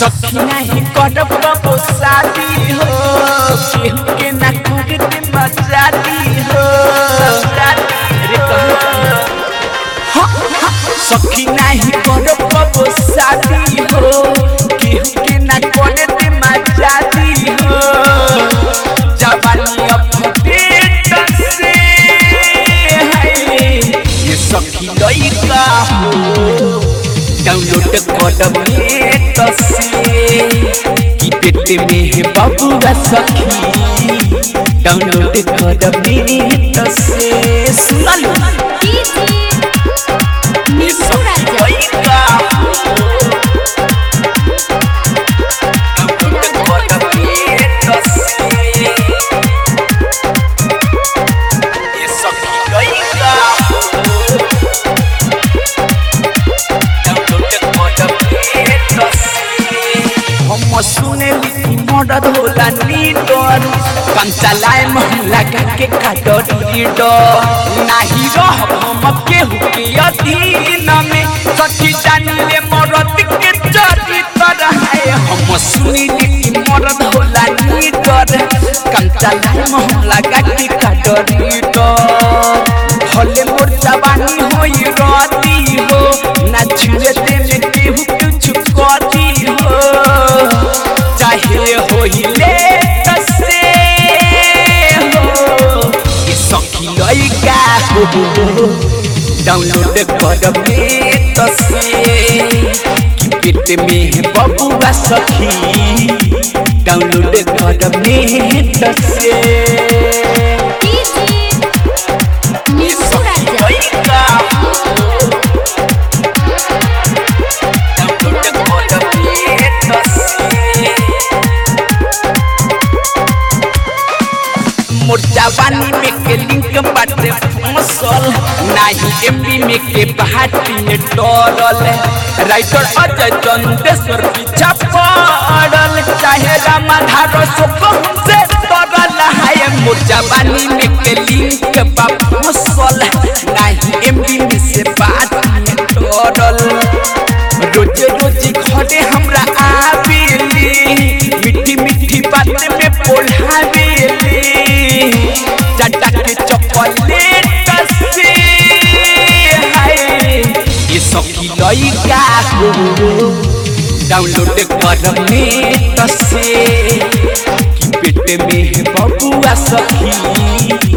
सखी नहीं करब कबो शादी हो केहू के ना करे के मजादी हो रे कहू हाँ, हाँ, सखी नहीं करब कबो शादी हो केहू के ना करे के मजादी हो जवानी अपडेट से है ये सखी लइका हो डाउनलोड करब नेट से कि पेट में है बबुआ सखी डाउनलोड करब नेट से सुनल ये सखी लइका हो डाउनलोड करब नेट से ये सखी लइका हो हम सुने लिखी मदद होला लीडर कंचा लाए मोहल्ला के काटो लीडर नाही रह हम केहू के अधीन में सखी जानी ले मरद के चरित्र है हम सुने लिखी मदद होला लीडर कंचा लाए मोहल्ला के काटो लीडर भले मोर जवानी होई राती हो ना छुए दे में केहू कुछ करी हो चाहे होई ले तसे हो ये सखी लइका हो डाउनलोड करब नेट से कि पेट में है बबुआ सखी डाउनलोड करब नेट से ये सखी लइका हो डाउनलोड करब नेट से मोर जवानी में के लिंक बाटे मसल नाही एमबी में के बहाटी में डरल राइटर अजय चंदेश्वर पीछा पड़ल चाहे रामाधार सुख से तरल है मोर जवानी में के लिंक बा मसल नाही एमबी में से बाटी में डरल रोज रोज घरे हमरा आवेली मीठी मीठी बात में पोढ़ावेली चटा के चॉकलेट से हाय ये सखी लइका हो डाउनलोड करब नेट से कि पेट में है बबुआ सखी